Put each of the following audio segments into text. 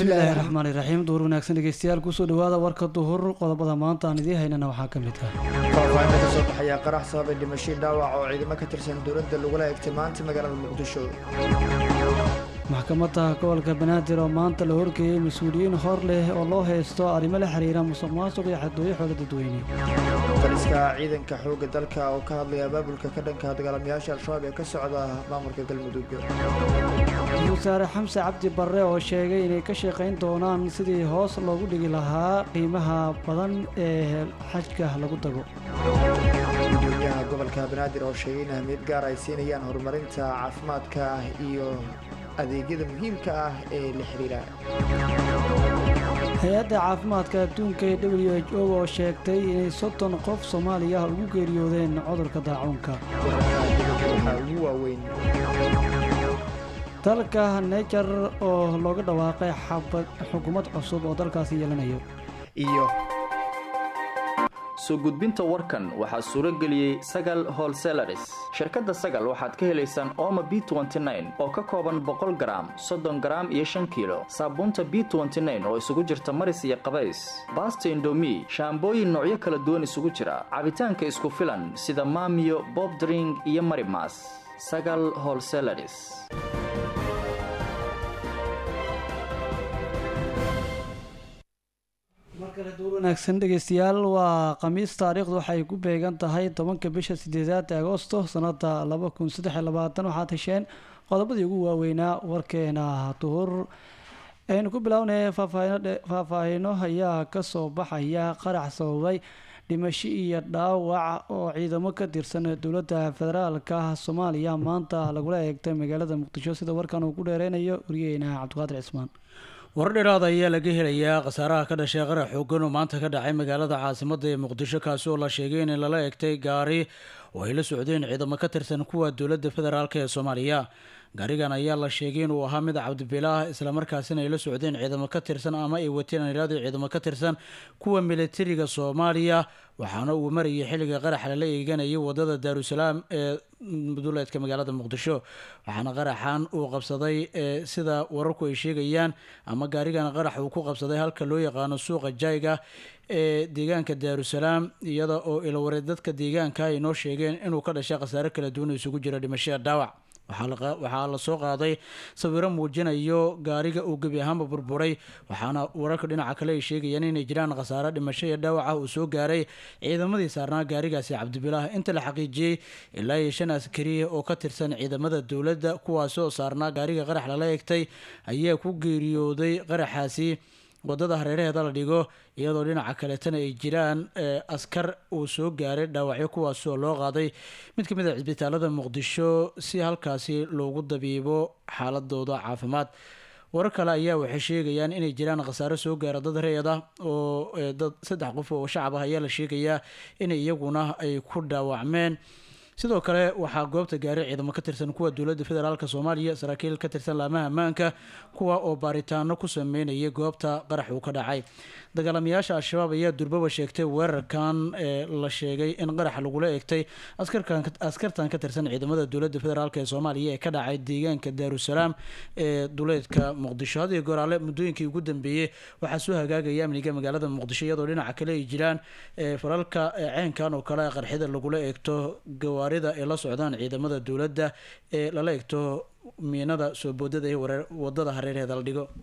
bismillaahi raxmaani raxiim duur wanaagsan dhegeystayaal kusoo dhawaada warka duhur qodobada maanta aan idiin haynana waxaa ka mid ah faahfaahinta ka soo baxaya qarax sababay dhimasho dhaawac oo ciidamo ka tirsan dowladda lagula eegtay maanta magaalada muqdisho maxkamadda gobolka banaadir oo maanta la horgeeyey mas-uuliyiin hor leh oo loo haysto arrimo la xiriira musuq maasuq iyo xadooyo xoola dadweyne taliska ciidanka xoogga dalka oo ka hadlaya abaabulka ka dhanka dagaalamayaasha al-shabaab ee ka socda maamulka galmudug ra-iisul wasaare xamse cabdi barre oo sheegay inay ka shaqayn doonaan sidii hoos loogu dhigi lahaa qiimaha badan ee xajka lagu dago gudoomiyaha gobolka banaadir oo sheegay in ahmiyad gaar ay siinayaan horumarinta caafimaadka iyo adeegyada muhiimka ah ee la xiriira hay-adda caafimaadka adduunka ee w h o oo sheegtay inay soddon qof soomaaliya ugu geeriyoodeen cudurka daacuunka waxaa ugu waaweyn dalka nejar oo looga dhawaaqay xabad xukuumad cusub oo dalkaasi yeelanayo iyo soo gudbinta warkan waxaa suuro geliyey sagal holselaris shirkadda sagal waxaad ka helaysaan ooma b oo ka kooban boqol garaam soddon garaam iyo shan kiilo saabuunta b oo isugu jirta maris iyo qabays baasta indomi shaambooyin noocyo kala duwan isugu jira cabitaanka isku filan sida maamiyo bobdring iyo marimas sagal holselaris markale duur wanaagsan dhegeystayaal waa khamiis taariikhdu waxay ku beegan tahay tobanka bisha sideedaad agoosto sanada laba kun saddex iyo labaatan waxaad hesheen qodobadii ugu waaweynaa warkeena duhur aynu ku bilownay faahfaahino ayaa kasoo baxaya qarax sababay dhimasho iyo dhaawac oo ciidamo ka tirsan dowladda federaalka soomaaliya maanta lagula eegtay magaalada muqdisho sida warkan uu ku dheereynayo wariyeena cabdiqaadir cismaan warar dheeraada ayaa laga helayaa khasaaraha ka dhashay qarax xoogan oo maanta ka dhacay magaalada caasimadda ee muqdisho kaasi oo la sheegay in lala egtay gaari oo ay la socdeen ciidamo ka tirsan kuwa dowladda federaalk ee soomaaliya gaarigan ayaa la sheegay inuu ahaa mid cabdibilaah islamarkaasina ay la socdeen ciidamo ka tirsan ama ay wateen iraadii ciidamo ka tirsan kuwa militariga soomaaliya waxaana uu marayay xilliga qarax lala eeganayay wadada daarusalaam ee duleedka magaalada muqdisho waxaana qaraxan uu qabsaday sida wararku ay sheegayaan ama gaarigan qarax uu ku qabsaday halka loo yaqaano suuqa jayga ee deegaanka daarusalaam iyada oo iloware dadka deegaanka ay noo sheegeen inuu ka dhashay khasaare kala duwan isugu jira dhimashada dhaawac waxaa la soo qaaday sawiro muujinayo gaariga uu gebi ahaanba burburay waxaana wararka dhinaca kale ay sheegayaan inay jiraan khasaare dhimasho iyo dhaawac ah uu soo gaaray ciidamadii saarnaa gaarigaasi cabdibilaah inta la xaqiijiyey ilaa iyo shan askari oo ka tirsan ciidamada dowladda kuwaasi oo saarnaa gaariga qarax lala egtay ayaa ku geeriyooday qaraxaasi wadada hareeraheeda la dhigo iyadoo dhinaca kaleetana ay jiraan askar uu soo gaaray dhaawacyo kuwaasi oo loo qaaday mid ka mid a cisbitaalada muqdisho si halkaasi loogu dabiibo xaaladooda caafimaad warar kale ayaa waxay sheegayaan inay jiraan khasaare soo gaara dad reed ah oo dad saddex qof oo shacab ah ayaa la sheegayaa in iyaguna ay ku dhaawacmeen sidoo kale waxaa goobta gaaray ciidamo ka tirsan kuwa dowladda federaalk soomaaliya saraakiil ka tirsan laamaha ammaanka kuwa oo baaritaano ku sameynayay goobta qarax uu ka dhacay dagaalamayaasha al-shabaab ayaa durbaba sheegtay weerarkan ee la sheegay in qarax lagula eegtay askartan ka tirsan ciidamada dowladda federaalk ee soomaaliya ee ka dhacay deegaanka daarusalaam ee duleedka muqdisho hadiyo goraale muddooyinkii ugu dambeeyey waxaa soo hagaagaya amniga magaalada muqdisho iyadoo dhinaca kale ay jiraan falalka ceenkan oo kale qarxida lagula eegto gawaarida ay la socdaan ciidamada dowladda ee lala eegto miinada soo boodada ee wadada hareeraheeda la dhigo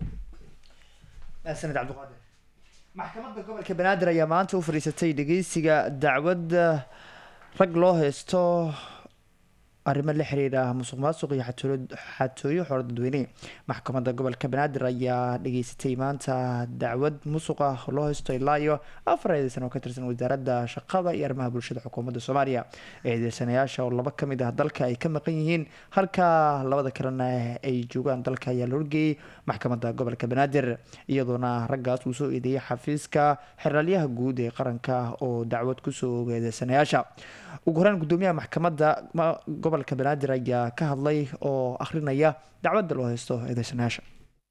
sanad cabdiqaadir maxkamadda gobolka banaadir ayaa maanta u fadhiisatay dhegeysiga dacwadda rag loo haysto arrimo la xiriira musuq maasuq iyo xatooyo xoolo dadweyne maxkamadda gobolka banaadir ayaa dhageysatay maanta dacwad musuq ah loo haysto ilaa iyo afar eedeysan oo ka tirsan wasaaradda shaqada iyo arrimaha bulshada xukuumadda soomaaliya eedeysanayaasha oo laba kamid ah dalka ay ka maqan yihiin halka labada kalena ay joogaan dalka ayaa la horgeeyey maxkamadda gobolka banaadir iyadoona raggaas uu soo eedeeyay xafiiska xeraalyaha guud ee qaranka oo dacwad kusoo oga eedeysanayaasha ugu horeen gudoomiyaha maxkamadda gobolka banaadir ayaa ka hadlay oo akhrinaya dacwadda loo haysto eedeysanayaasha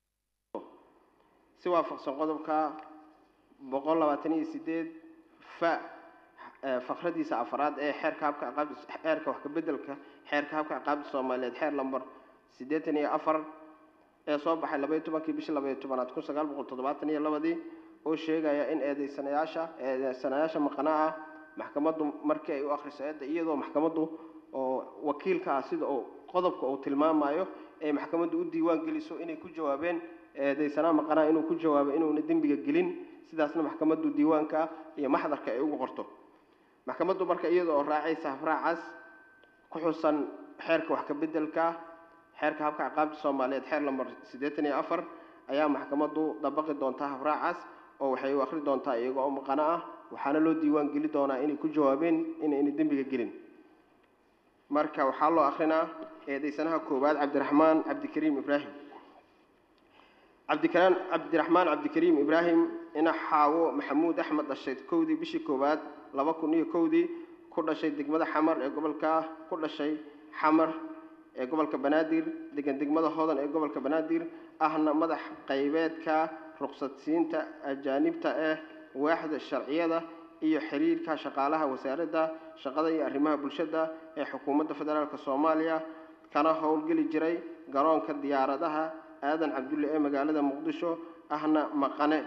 si waafaqsan qodobka boqol labaatan iyo sideed fa fakradiisa afraad ee xeerka habka aqaabda xeerka wax ka bedelka xeerka habka aqaabda soomaaliyeed xeer lambar siddeetan iyo afar ee soo baxay labaiyo tobankii bishii labaiyo tobanaad kun sagaal boqol toddobaatan iyo labadii oo sheegaya in eedeysanayaasha eedeysanayaasha maqana ah maxkamaddu markii ay u akhriso eedda iyadoo maxkamaddu oo wakiilka ah sida uu qodobka uu tilmaamayo ay maxkamaddu u diiwaan geliso inay ku jawaabeen eedeysanaa maqanaha inuu ku jawaabo inuuna dembiga gelin sidaasna maxkamaddu diiwaanka iyo maxdarka ay ugu qorto maxkamaddu marka iyada oo raacaysa habraacaas ku xusan xeerka wax ka beddelka xeerka habka ciqaabta soomaaliyeed xeer lambar siddeetan iyo afar ayaa maxkamaddu dabaqi doontaa habraacaas oo waxay u akhri doontaa iyaga oo maqano ah waxaana loo diiwaan geli doonaa inay ku jawaabeen inayna dembiga gelin marka waxaa loo akhrinaa eedeysanaha koowaad cabdiraxmaan cabdikariim ibraahim cabdikaraan cabdiraxmaan cabdikariim ibraahim ina xaawo maxamuud axmed dhashay kowdii bishii koowaad laba kun iyo kowdii ku dhashay degmada xamar ee gobolka ku dhashay xamar ee gobolka banaadir degan degmada hodan ee gobolka banaadir ahna madax qaybeedka ruqsadsiinta ajaanibta eh waaxda sharciyada iyo xiriirka shaqaalaha wasaaradda shaqada iyo arrimaha bulshada ee xukuumadda federaalk soomaaliya kana howlgeli jiray garoonka diyaaradaha aadan cabdulle ee magaalada muqdisho ahna maqane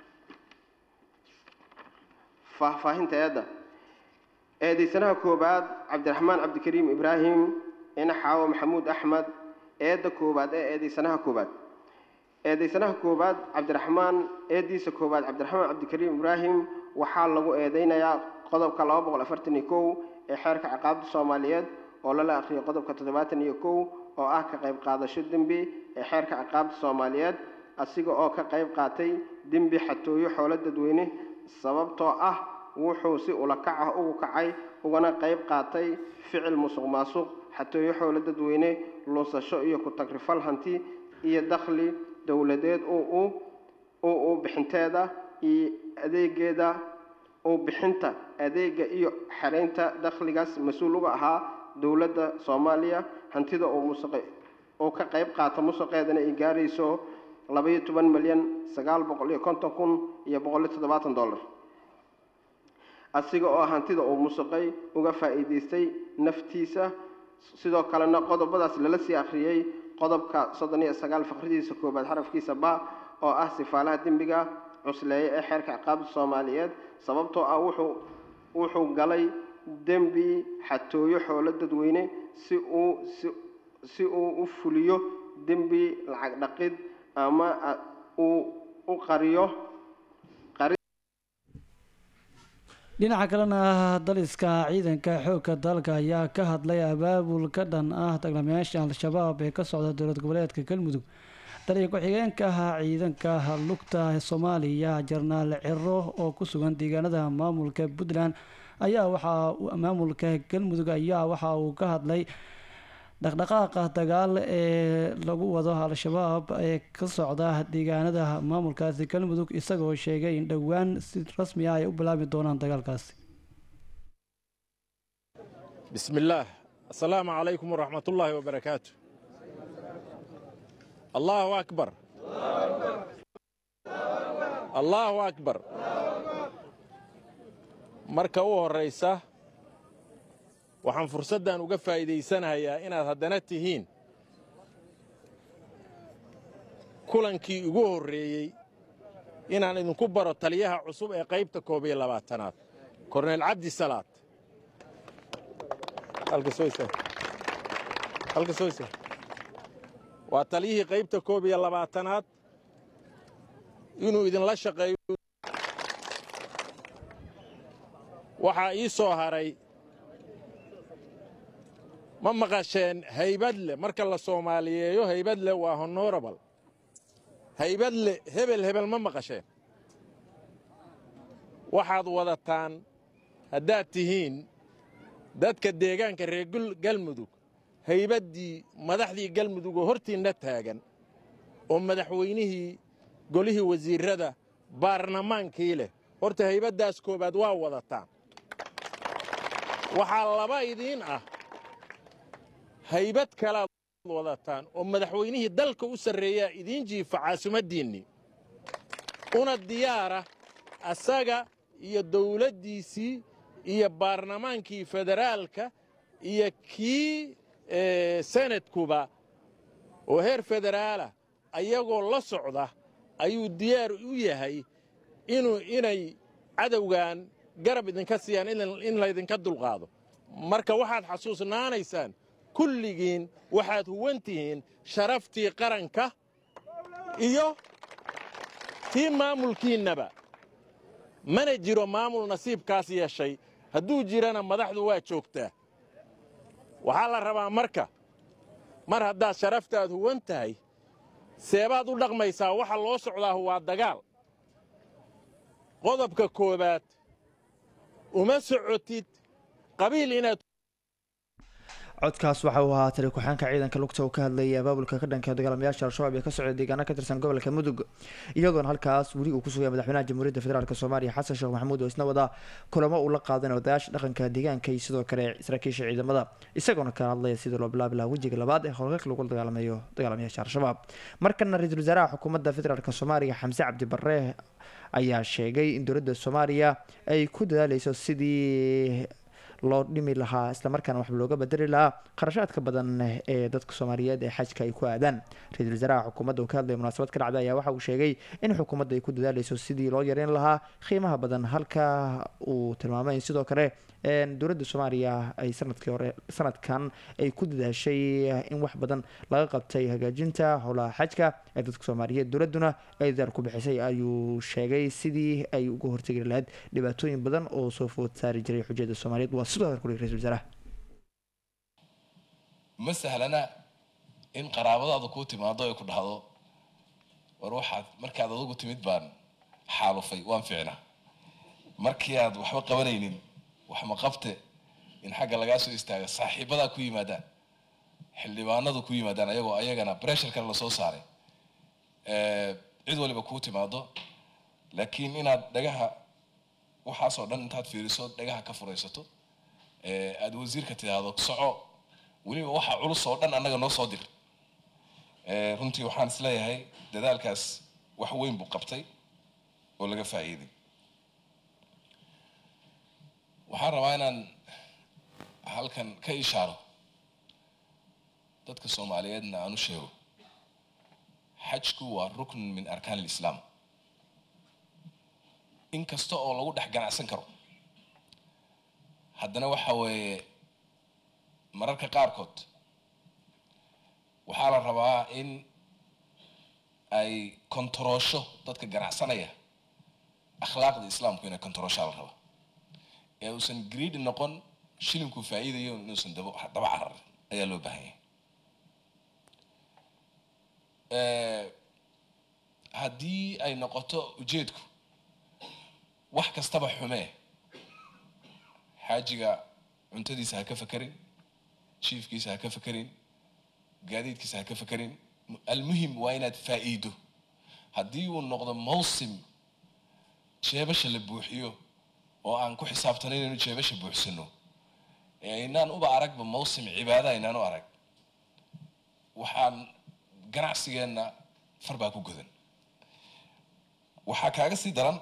faahfaahinta eedda eedeysanaha koowaad cabdiraxmaan cabdikariim ibraahim ina xaawo maxamuud axmed eedda koowaad ee eedeysanaha koowaad eedeysanaha koowaad cabdiraxmaan eeddiisa koowaad cabdiraxmaan cabdikariim ibraahim waxaa lagu eedeynayaa qodobka laba boqol afartan iyo kow ee xeerka ciqaabta soomaaliyeed oo lala akhriyay qodobka toddobaatan iyo kow oo ah ka qayb qaadasho dembi ee xeerka ciqaabta soomaaliyeed asiga oo ka qayb qaatay dembi xatooyo xoolo dadweyne sababtoo ah wuxuu si ulakac ah ugu kacay ugana qayb qaatay ficil musuq maasuq xatooyo xoolo dadweyne lunsasho iyo ku-tagrifal hanti iyo dakhli dowladeed uu u bixinteeda iyo adeegeeda uu bixinta adeega iyo xereynta dakhligaas mas-uul uga ahaa dowladda soomaaliya hantida uu musuqe uu ka qayb qaata musuqeedana ay gaarayso labaiyo toban milyan sagaal boqol iyo konton kun iyo boqol iyo toddobaatan dollar asiga oo hantida uu musuqay uga faa'iidaystay naftiisa sidoo kalena qodobadaas lala sii akhriyey qodobka soddon iyo sagaal fakradiisa koobaad xarafkiisa ba oo ah sifaalaha dembiga cusleeye ee xeerka ciqaabta soomaaliyeed sababtoo ah wuxuu wuxuu galay dembi xatooyo xoolo dadweyne si uu si si uu u fuliyo dembi lacag dhaqid ama uu u qariyo dhinaca kalena daliska ciidanka xoogga dalka ayaa ka hadlay abaabul ka dhan ah dagaalamayaasha al-shabaab ee ka socda dowlad goboleedka galmudug taliya ku-xigeenka ah ciidanka lugta soomaaliya jarnaal ciro oo ku sugan deegaanada maamulka puntland ayaa waxaa maamulka galmudug ayaa waxa uu ka hadlay dhaqdhaqaaqa dagaal ee lagu wado al-shabaab ee ka socda deegaanada maamulkaasi galmudug isagoo sheegay in dhowaan si rasmi ah ay u bilaabi doonaan dagaalkaasi بسم الله السلام عليكم ورحمة الله وبركاته الله أكبر الله أكبر marka u horraysa waxaan fursaddan uga faa'iidaysanayaa inaad haddana tihiin kulankii ugu horreeyey inaan idinku baro taliyaha cusub ee qaybta koob iyo labaatanaad korneyl cabdi salaad waa taliyihii qaybta koob iyo labaatanaad inuu idinla shaqeeyo waxaa ii soo haray ma maqasheen haybadle marka la soomaaliyeeyo haybadle waa honorable haybadle hebel hebel ma maqasheen waxaad wadataan haddaad tihiin dadka deegaanka reer galmudug haybaddii madaxdii galmudug oo hortiinna taagan oo madaxweynihii golihii wasiirrada baarlamaankii leh horta haybaddaas koowaad waa wadataan waxaa laba idiin ah haybad kalaad wadataan oo madaxweynihii dalka u sarreeyaa idiin jiifa caasimaddiinnii una diyaara asaga iyo dawladdiisii iyo baarlamaankii federaalka iyo kii senadkuba oo heer federaalah ayagoo la socda ayuu diyaar u yahay inuu inay cadowgan garab idinka siiyaan in laydinka dulqaado marka waxaad xasuusnaanaysaan kulligiin waxaad huwan tihiin sharaftii qaranka iyo tii maamulkiinnaba mana jiro maamul nasiibkaas yeeshay hadduu jirana madaxdu waa joogtaa waxaa la rabaa marka mar haddaad sharaftaad huwan tahay seebaad u dhaqmaysaa waxa loo socdaahu waa dagaal qodobka koowaad uma socotid qabiil inaad codkaas waxa uu ahaa tali ku-xaanka ciidanka lugta uu ka hadlayay abaabulka ka dhanka dagaalamayaasha al-shabaab ee ka socda deegaana ka tirsan gobolka mudug iyagoona halkaas weli uu ku sugaya madaxweynaha jamhuuriyadda federaalk soomaaliya xasan sheekh maxamuud oo isna wada kulamo uu la qaadanay odayaasha dhaqanka deegaanka iyo sidoo kale saraakiisha ciidamada isagoona ka hadlaya sidii loo bilaabi lahaa wejiga labaad ee howlgalka lagu dagaalamayo dagaalamayaasha al-shabaab markana ra-iisul wasaaraha xukuumadda federaalk soomaaliya xamse cabdi barre ayaa sheegay in dowladda soomaaliya ay ku dadaaleyso sidii loo dhimi lahaa islamarkaana waxba looga bedeli lahaa kharashaadka badan ee dadka soomaaliyeed ee xajka ay ku aadaan ra-iisul wasaaraha xukuumadda uu ka hadlaya munaasabad ka dhacday ayaa waxa uu sheegay in xukuumadda ay ku dadaaleyso sidii loo yareyn lahaa qiimaha badan halka uu tilmaamay in sidoo kale dowladda soomaaliya ay sanadkii hore sanadkan ay ku dadaashay in wax badan laga qabtay hagaajinta howlaha xajka ee dadka soomaaliyeed dowladduna ay dadaal ku bixisay ayuu sheegay sidii ay uga hortegi lahayd dhibaatooyin badan oo soo food saari jiray xujada soomaaliyeed waa sidoo hadal kuli ra-isul wasaaraha ma sahlana in qaraabadaada kuu timaado ay ku dhahdo war waxaad markaad adugu timid baan xaalufay waan ficnaa markii aad waxba qabanaynin wax ma qabte in xagga lagaa soo istaaga saaxiibadaa ku yimaadaan xildhibaanadu ku yimaadaan ayagoo ayagana breshar kale lasoo saaray cid waliba kuu timaado laakiin inaad dhagaha waxaasoo dhan intaad fiiriso dhagaha ka furaysato aada wasiirka tidhaahdo soco weliba waxa culus oo dhan annaga noo soo dir runtii waxaan isleeyahay dadaalkaas wax weyn buu qabtay oo laga faa'iiday waxaan rabaa inaan halkan ka ishaaro dadka soomaaliyeedna aan u sheego xajku waa rukn min arkaan alislaam in kasta oo lagu dhex ganacsan karo haddana waxa weeye mararka qaarkood waxaa la rabaa in ay kontaroosho dadka ganacsanaya akhlaaqda islaamku inay kontarooshaa la rabaa ee uusan greedi noqon shilinkuu faa'iidayo inuusan daba daba cararin ayaa loo baahan yahay haddii ay noqoto ujeedku wax kastaba xumee xaajiga cuntadiisa ha ka fakerin jiifkiisa ha ka fakerin gaadiidkiisa ha ka fakerin almuhim waa inaad faa'iido haddii uu noqdo mawsim jeebasha la buuxiyo oo aan ku xisaabtanayn inuu jeebasha buuxsano ee aynaan uba aragba mawsim cibaada aynaan u arag waxaan ganacsigeenna far baa ku godan waxaa kaaga sii daran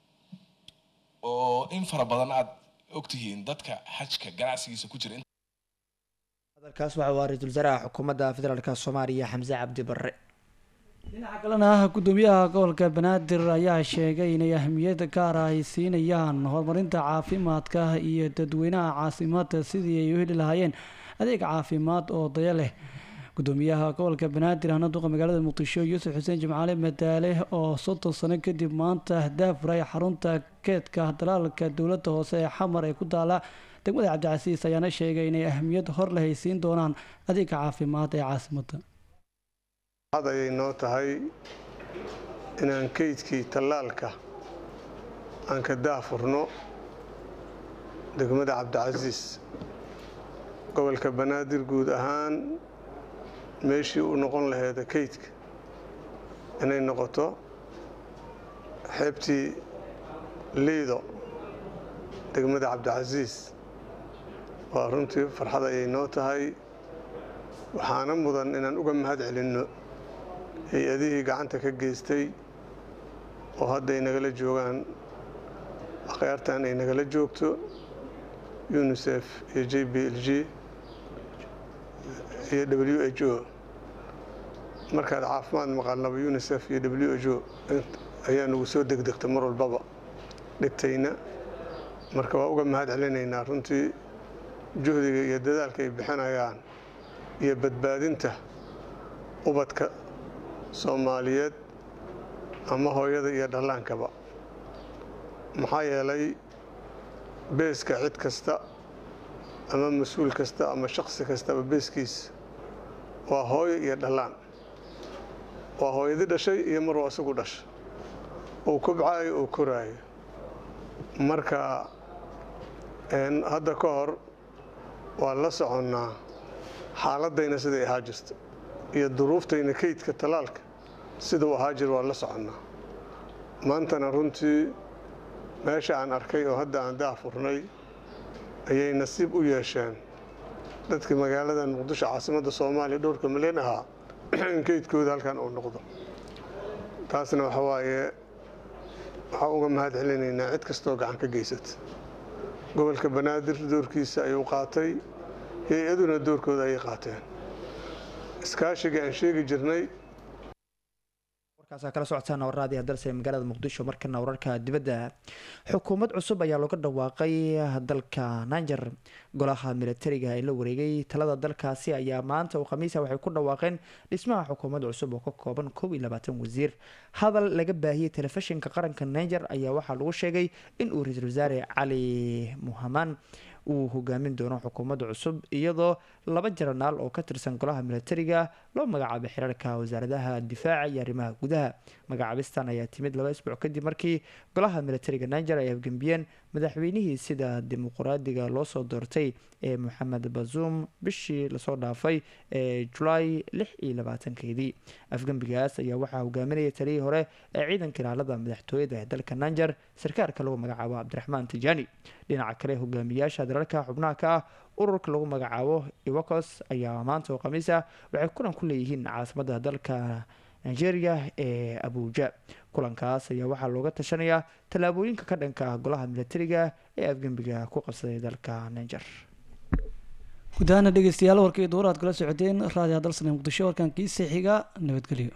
oo in fara badan aad ogtihiin dadka xajka ganacsigiisa ku jira hadalkaas waxa waa ra-iisul wasaaraha xukuumadda federaalk soomaaliya xamse cabdi barre dhinaca kalena gudoomiyaha gobolka banaadir ayaa sheegay inay ahmiyad gaara ay siinayaan horumarinta caafimaadka iyo dadweynaha caasimada sidii ay u heli lahaayeen adeeg caafimaad oo daya leh gudoomiyaha gobolka banaadir hana duqa magaalada muqdisho yuusuf xuseen jimcaale madaale oo soddon sano kadib maanta daafuray xarunta keedka dalaalka dowladda hoose ee xamar ee ku taala degmada cabdicasiis ayaana sheegay inay ahmiyad hor leh ay siin doonaan adeega caafimaad ee caasimada had ayay noo tahay inaan kaydkii tallaalka aan ka daafurno degmada cabdicasiis gobolka banaadir guud ahaan meeshii u noqon laheeda kaydka inay noqoto xeebtii liido degmada cabdicasiis waa runtii farxad ayay noo tahay waxaana mudan inaan uga mahad celinno hay-adihii gacanta ka geystay oo hadday nagala joogaan akhyaartan ay nagala joogto unisef iyo j b l g iyo w h o markaad caafimaad maqalnaba unisef iyo w h o ayaa nagu soo degdegta mar walbaba dhigtayna marka waa uga mahad celinaynaa runtii juhdiga iyo dadaalka ay bixinayaan iyo badbaadinta ubadka soomaaliyeed ama hooyada iyo dhallaankaba maxaa yeelay beeska cid kasta ama mas-uul kasta ama shaksi kastaba beeskiisa waa hooyo iyo dhallaan waa hooyadii dhashay iyo maruu isagu dhasha uu kobcaayo uu koraayo marka hadda ka hor waa la soconnaa xaaladayna siday ahaa jirta iyo duruuftayna kaydka tallaalka siduu ahaa jir waa la soconnaa maantana runtii meesha aan arkay oo hadda aan daafurnay ayay nasiib u yeesheen dadkii magaaladan muqdisho caasimadda soomaaliya dhowrka milyan ahaa in kaydkooda halkan uu noqdo taasna waxa waaye waxaan uga mahad celinaynaa cid kastoo gacan ka geysata gobolka banaadir doorkiisa ayuu qaatay hay-aduna doorkooda ayay qaateen iskaashiga aan sheegi jirnay warkaas kala socotaan warraadii hadalse magaalada muqdisho markana wararka dibadda xukuumad cusub ayaa looga dhawaaqay dalka niger golaha militariga ee la wareegay talada dalkaasi ayaa maanta oo khamiisa waxay ku dhawaaqeen dhismaha xukuumad cusub oo ka kooban koob iyo labaatan wasiir hadal laga baahiyey telefishinka qaranka niger ayaa waxaa lagu sheegay in uu ra-iisul wasaare cali muhamaan uu hogaamin doono xukuumadda cusub iyadoo laba jaranaal oo ka tirsan golaha militariga loo magacaabay xiriirka wasaaradaha difaaca iyo arrimaha gudaha magacaabistan ayaa timid laba isbuuc kadib markii golaha militariga niger ay afgembiyeen madaxweynihii sida dimuqraadiga loo soo doortay ee moxamed bazuum bishii lasoo dhaafay ee julaay lix iyo labaatankeedii afgembigaas ayaa waxaa hogaaminaya taliyii hore ee ciidanka ilaalada madaxtooyada ee dalka niger sarkaalka lagu magacaabo cabdiraxmaan tijaani dhinaca kale hogaamiyaasha dalalka xubnaha ka ah ururka lagu magacaabo iwakos ayaa maanta oo khamiis ah waxay kulan ku leeyihiin caasimadda dalka nigeria ee abuuja kulankaas ayaa waxaa looga tashanayaa tallaabooyinka ka dhanka ah golaha militariga ee afgembiga ku qabsaday dalka niger guud ahaana dhegeystayaal warkii duur aad kala socoteen raadiyo hadalsane muqdisho warkan kiisa xiga nabadgelyo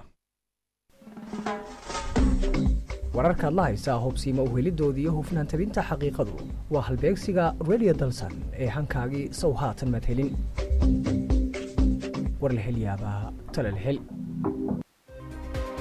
wararkaad la haysaa hubsiima uhelidooda iyo hufnaan tabinta xaqiiqadu waa halbeegsiga radio dalsan ee hankaagii sow haatan madhelin war la hel yaabaa tala la hel